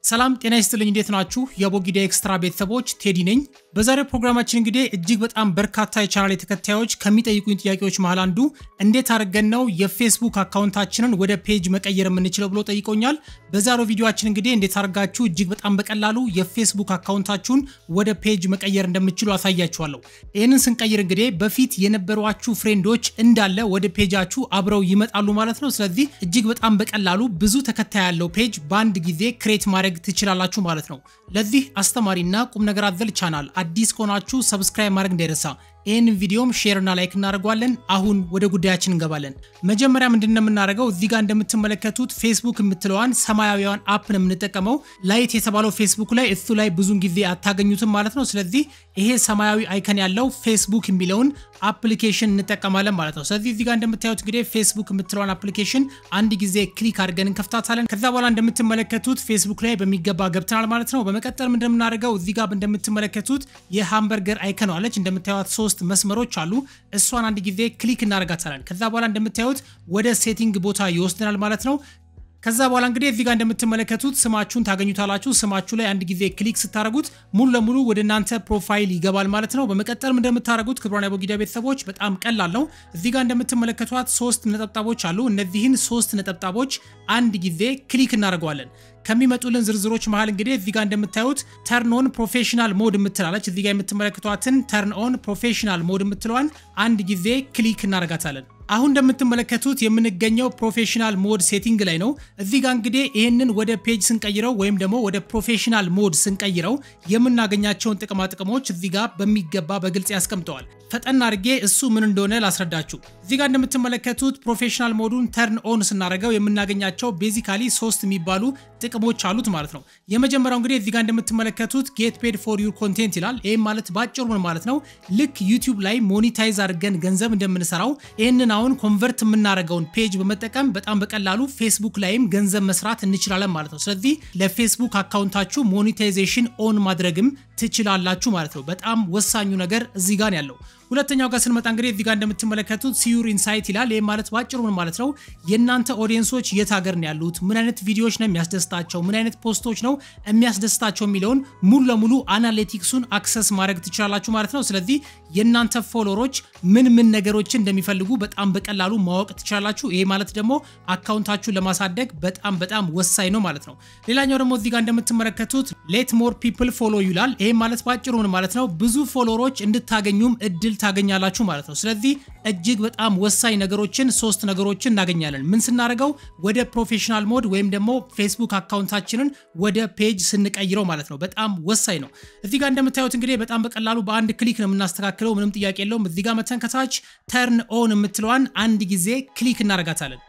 ሰላም ጤና ይስጥልኝ። እንዴት ናችሁ? የቦጊዳ ኤክስትራ ቤተሰቦች ቴዲ ነኝ። በዛሬው ፕሮግራማችን እንግዲህ እጅግ በጣም በርካታ የቻናል ተከታዮች ከሚጠይቁኝ ጥያቄዎች መሃል አንዱ እንዴት አድርገን ነው የፌስቡክ አካውንታችንን ወደ ፔጅ መቀየር የምንችለው ብሎ ጠይቆኛል። በዛሬው ቪዲዮችን እንግዲህ እንዴት አድርጋችሁ እጅግ በጣም በቀላሉ የፌስቡክ አካውንታችሁን ወደ ፔጅ መቀየር እንደምችሉ አሳያችኋለሁ። ይህንን ስንቀይር እንግዲህ በፊት የነበሯችሁ ፍሬንዶች እንዳለ ወደ ፔጃችሁ አብረው ይመጣሉ ማለት ነው። ስለዚህ እጅግ በጣም በቀላሉ ብዙ ተከታይ ያለው ፔጅ በአንድ ጊዜ ክሬት ማድረግ ትችላላችሁ ማለት ነው። ለዚህ አስተማሪና ቁም ነገር አዘል ቻናል አዲስ ከሆናችሁ ሰብስክራይብ ማድረግ እንዳይረሳ። ይህን ቪዲዮም ሼር እና ላይክ እናደርገዋለን። አሁን ወደ ጉዳያችን እንገባለን። መጀመሪያ ምንድን ነው የምናደርገው? እዚህ ጋር እንደምትመለከቱት ፌስቡክ የምትለዋን ሰማያዊዋን አፕ ነው የምንጠቀመው። ላይት የተባለው ፌስቡክ ላይ እሱ ላይ ብዙን ጊዜ አታገኙትም ማለት ነው። ስለዚህ ይሄ ሰማያዊ አይከን ያለው ፌስቡክ የሚለውን አፕሊኬሽን እንጠቀማለን ማለት ነው። ስለዚህ እዚህ ጋር እንደምታዩት እንግዲህ ፌስቡክ የምትለዋን አፕሊኬሽን አንድ ጊዜ ክሊክ አድርገን እንከፍታታለን። ከዛ በኋላ እንደምትመለከቱት ፌስቡክ ላይ በሚገባ ገብተናል ማለት ነው። በመቀጠል ምንድን የምናደርገው እዚህ ጋር እንደምትመለከቱት የሃምበርገር አይከን አለች። እንደምታዩት ሶስት መስመሮች አሉ። እሷን አንድ ጊዜ ክሊክ እናደርጋታለን። ከዛ በኋላ እንደምታዩት ወደ ሴቲንግ ቦታ ይወስደናል ማለት ነው። ከዛ በኋላ እንግዲህ እዚህ ጋር እንደምትመለከቱት ስማችሁን ታገኙታላችሁ። ስማችሁ ላይ አንድ ጊዜ ክሊክ ስታደርጉት ሙሉ ለሙሉ ወደ እናንተ ፕሮፋይል ይገባል ማለት ነው። በመቀጠልም እንደምታደርጉት ክቡራን የቦጊዳ ቤተሰቦች በጣም ቀላል ነው። እዚህ ጋር እንደምትመለከቷት ሶስት ነጠብጣቦች አሉ። እነዚህን ሶስት ነጠብጣቦች አንድ ጊዜ ክሊክ እናደርገዋለን። ከሚመጡልን ዝርዝሮች መሃል እንግዲህ እዚህ ጋር እንደምታዩት ተርን ኦን ፕሮፌሽናል ሞድ የምትላለች እዚህ ጋር የምትመለከቷትን ተርን ኦን ፕሮፌሽናል ሞድ የምትለዋን አንድ ጊዜ ክሊክ እናደርጋታለን። አሁን እንደምትመለከቱት የምንገኘው ፕሮፌሽናል ሞድ ሴቲንግ ላይ ነው። እዚህ ጋር እንግዲህ ይህንን ወደ ፔጅ ስንቀይረው ወይም ደግሞ ወደ ፕሮፌሽናል ሞድ ስንቀይረው የምናገኛቸውን ጥቅማ ጥቅሞች እዚህ ጋር በሚገባ በግልጽ ያስቀምጠዋል። ፈጠን አድርጌ እሱ ምን እንደሆነ ላስረዳችሁ። እዚህ ጋር እንደምትመለከቱት ፕሮፌሽናል ሞዱን ተርን ኦን ስናደርገው የምናገኛቸው ቤዚካሊ ሶስት የሚባሉ ጥቅሞች አሉት ማለት ነው። የመጀመሪያው እንግዲህ እዚህ ጋር እንደምትመለከቱት ጌት ፔድ ፎር ዩር ኮንቴንት ይላል። ይህም ማለት ባጭሩ ምን ማለት ነው? ልክ ዩቲዩብ ላይ ሞኒታይዝ አድርገን ገንዘብ እንደምንሰራው ይህንን አሁን ኮንቨርት የምናደርገውን ፔጅ በመጠቀም በጣም በቀላሉ ፌስቡክ ላይም ገንዘብ መስራት እንችላለን ማለት ነው። ስለዚህ ለፌስቡክ አካውንታችሁ ሞኒታይዜሽን ኦን ማድረግም ትችላላችሁ ማለት ነው። በጣም ወሳኙ ነገር እዚህ ጋር ያለው። ሁለተኛው ጋር ስንመጣ እንግዲህ እዚህ ጋር እንደምትመለከቱት ሲዩር ኢንሳይት ይላል። ይህ ማለት ባጭሩ ምን ማለት ነው? የእናንተ ኦዲየንሶች የት ሀገር ነው ያሉት፣ ምን አይነት ቪዲዮዎች ነው የሚያስደስታቸው፣ ምን አይነት ፖስቶች ነው የሚያስደስታቸው የሚለውን ሙሉ ለሙሉ አናሊቲክሱን አክሰስ ማድረግ ትችላላችሁ ማለት ነው። ስለዚህ የእናንተ ፎሎወሮች ምን ምን ነገሮችን እንደሚፈልጉ በጣም በቀላሉ ማወቅ ትችላላችሁ። ይሄ ማለት ደግሞ አካውንታችሁን ለማሳደግ በጣም በጣም ወሳኝ ነው ማለት ነው። ሌላኛው ደግሞ እዚህ ጋር እንደምትመለከቱት ሌት ሞር ፒፕል ፎሎ ይላል። ይሄ ማለት ባጭሩ ምን ማለት ነው? ብዙ ፎሎወሮች እንድታገኙም እድል ታገኛላችሁ ማለት ነው። ስለዚህ እጅግ በጣም ወሳኝ ነገሮችን ሶስት ነገሮችን እናገኛለን። ምን ስናደርገው ወደ ፕሮፌሽናል ሞድ ወይም ደግሞ ፌስቡክ አካውንታችንን ወደ ፔጅ ስንቀይረው ማለት ነው። በጣም ወሳኝ ነው። እዚህ ጋር እንደምታዩት እንግዲህ በጣም በቀላሉ በአንድ ክሊክ ነው የምናስተካክለው። ምንም ጥያቄ የለውም። እዚህ ጋር መተን ከታች ተርን ኦን የምትለዋን አንድ ጊዜ ክሊክ እናደርጋታለን።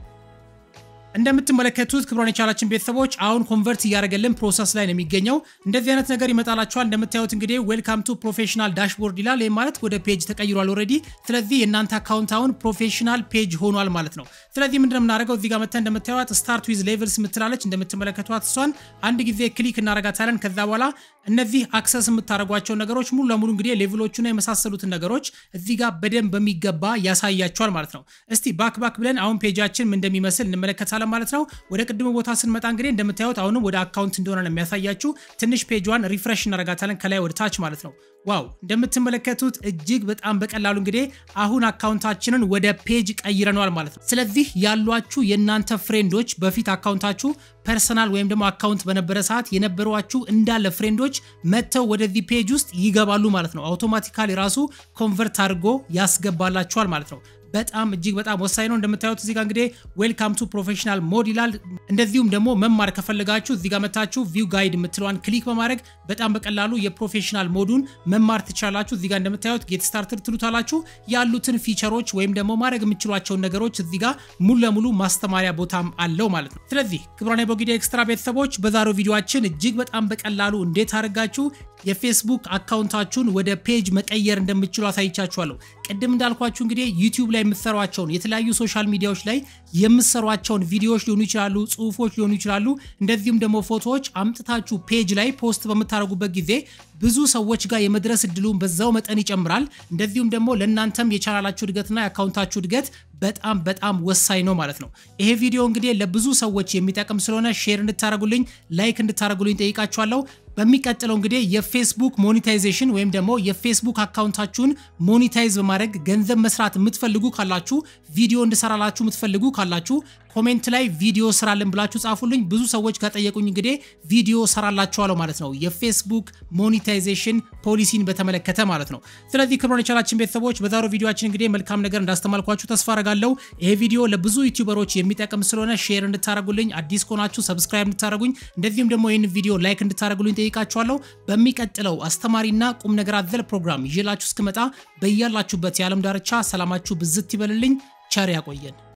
እንደምትመለከቱት ክብሯን የቻላችን ቤተሰቦች አሁን ኮንቨርት እያደረገልን ፕሮሰስ ላይ ነው የሚገኘው። እንደዚህ አይነት ነገር ይመጣላችኋል። እንደምታዩት እንግዲህ ዌልካም ቱ ፕሮፌሽናል ዳሽቦርድ ይላል። ይህ ማለት ወደ ፔጅ ተቀይሯል ኦልሬዲ። ስለዚህ የእናንተ አካውንት አሁን ፕሮፌሽናል ፔጅ ሆኗል ማለት ነው። ስለዚህ ምንድነው የምናደርገው? እዚህ ጋር መተን እንደምታዩት ስታርት ዊዝ ሌቭልስ የምትላለች እንደምትመለከቷት እሷን አንድ ጊዜ ክሊክ እናደርጋታለን። ከዛ በኋላ እነዚህ አክሰስ የምታደርጓቸው ነገሮች ሙሉ ለሙሉ እንግዲህ ሌቭሎቹና የመሳሰሉትን ነገሮች እዚህ ጋር በደንብ በሚገባ ያሳያቸዋል ማለት ነው። እስቲ ባክ ባክ ብለን አሁን ፔጃችን ምን እንደሚመስል እንመለከታለን ማለት ነው። ወደ ቅድሙ ቦታ ስንመጣ እንግዲህ እንደምታዩት አሁንም ወደ አካውንት እንደሆነ ነው የሚያሳያችሁ። ትንሽ ፔጇን ሪፍሬሽ እናደርጋታለን ከላይ ወደ ታች ማለት ነው። ዋው እንደምትመለከቱት እጅግ በጣም በቀላሉ እንግዲህ አሁን አካውንታችንን ወደ ፔጅ ቀይረነዋል ማለት ነው። ስለዚህ ያሏችሁ የእናንተ ፍሬንዶች በፊት አካውንታችሁ ፐርሰናል ወይም ደግሞ አካውንት በነበረ ሰዓት የነበሯችሁ እንዳለ ፍሬንዶች መጥተው ወደዚህ ፔጅ ውስጥ ይገባሉ ማለት ነው። አውቶማቲካሊ ራሱ ኮንቨርት አድርጎ ያስገባላችኋል ማለት ነው። በጣም እጅግ በጣም ወሳኝ ነው። እንደምታዩት እዚህ ጋር እንግዲህ ዌልካም ቱ ፕሮፌሽናል ሞድ ይላል። እንደዚሁም ደግሞ መማር ከፈለጋችሁ እዚህ ጋር መታችሁ ቪው ጋይድ የምትለዋን ክሊክ በማድረግ በጣም በቀላሉ የፕሮፌሽናል ሞዱን መማር ትችላላችሁ። እዚህ ጋር እንደምታዩት ጌት ስታርትድ ትሉታላችሁ። ያሉትን ፊቸሮች ወይም ደግሞ ማድረግ የምችሏቸውን ነገሮች እዚህ ጋር ሙሉ ለሙሉ ማስተማሪያ ቦታም አለው ማለት ነው። ስለዚህ ክቡራን የቦጊዳ ኤክስትራ ቤተሰቦች በዛሬው ቪዲዮችን እጅግ በጣም በቀላሉ እንዴት አድርጋችሁ የፌስቡክ አካውንታችሁን ወደ ፔጅ መቀየር እንደምችሉ አሳይቻችኋለሁ። ቅድም እንዳልኳችሁ እንግዲህ ዩቲዩብ ላይ የምትሰሯቸውን የተለያዩ ሶሻል ሚዲያዎች ላይ የምትሰሯቸውን ቪዲዮዎች ሊሆኑ ይችላሉ፣ ጽሁፎች ሊሆኑ ይችላሉ። እንደዚሁም ደግሞ ፎቶዎች አምጥታችሁ ፔጅ ላይ ፖስት በምታደርጉበት ጊዜ ብዙ ሰዎች ጋር የመድረስ እድሉን በዛው መጠን ይጨምራል። እንደዚሁም ደግሞ ለእናንተም የቻናላችሁ እድገትና የአካውንታችሁ እድገት በጣም በጣም ወሳኝ ነው ማለት ነው። ይሄ ቪዲዮ እንግዲህ ለብዙ ሰዎች የሚጠቅም ስለሆነ ሼር እንድታደርጉልኝ፣ ላይክ እንድታደርጉልኝ ጠይቃችኋለሁ። በሚቀጥለው እንግዲህ የፌስቡክ ሞኔታይዜሽን ወይም ደግሞ የፌስቡክ አካውንታችሁን ሞኔታይዝ በማድረግ ገንዘብ መስራት የምትፈልጉ ካላችሁ ቪዲዮ እንድሰራላችሁ የምትፈልጉ ካላችሁ ኮሜንት ላይ ቪዲዮ ስራልን ብላችሁ ጻፉልኝ። ብዙ ሰዎች ከጠየቁኝ እንግዲህ ቪዲዮ ሰራላችኋለሁ ማለት ነው፣ የፌስቡክ ሞኔታይዜሽን ፖሊሲን በተመለከተ ማለት ነው። ስለዚህ ክብሮን የቻናላችን ቤተሰቦች በዛሬው ቪዲዮችን እንግዲህ መልካም ነገር እንዳስተማልኳችሁ ተስፋ አረጋለሁ። ይሄ ቪዲዮ ለብዙ ዩቲዩበሮች የሚጠቅም ስለሆነ ሼር እንድታደረጉልኝ፣ አዲስ ከሆናችሁ ሰብስክራይብ እንድታደረጉኝ፣ እንደዚሁም ደግሞ ይህን ቪዲዮ ላይክ እንድታደረጉልኝ ጠይቃችኋለሁ። በሚቀጥለው አስተማሪና ቁም ነገር አዘል ፕሮግራም ይዤላችሁ እስክመጣ በያላችሁበት የዓለም ዳርቻ ሰላማችሁ ብዝት ይበልልኝ። ቸር ያቆየን።